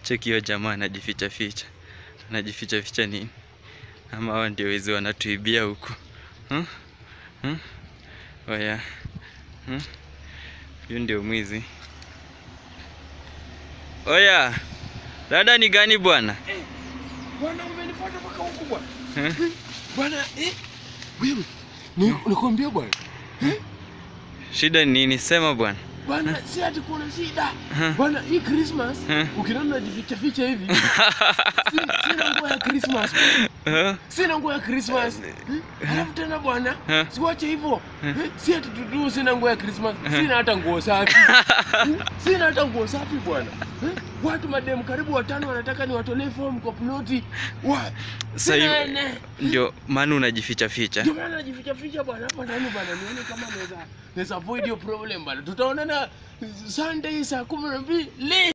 Cheki hiyo jamaa anajificha ficha, anajificha ficha nini? Ama hao ndio wezi wanatuibia huku hmm? Hmm? Oya hmm? Huyu ndio mwizi. Oya, dada ni gani bwana? Bwana umenifuata mpaka huku bwana. Eh? Bwana eh? Wewe ni nakwambia bwana. Shida ni nini? Sema bwana. Bwana si ati kuna shida. Eh? Bwana hii Christmas Eh? ukiona najificha ficha hivi. si- Sina nguo ya Christmas. Eh? Sina nguo ya Christmas. Eh? Alafu tena bwana, Eh? siwache hivyo. Eh? Si ati tutu sina nguo ya Christmas. Sina hata nguo safi. Eh? Sina hata nguo safi bwana. Eh? Watu madem karibu watano wanataka niwatolee form kwa ploti. Wa. Sasa Sina hiyo ene. ndio maana unajificha ficha. Ndio maana najificha ficha bwana hapa ndani bwana, nione kama naweza naweza avoid hiyo problem bwana. Tutaonana Sunday saa kumi na mbili.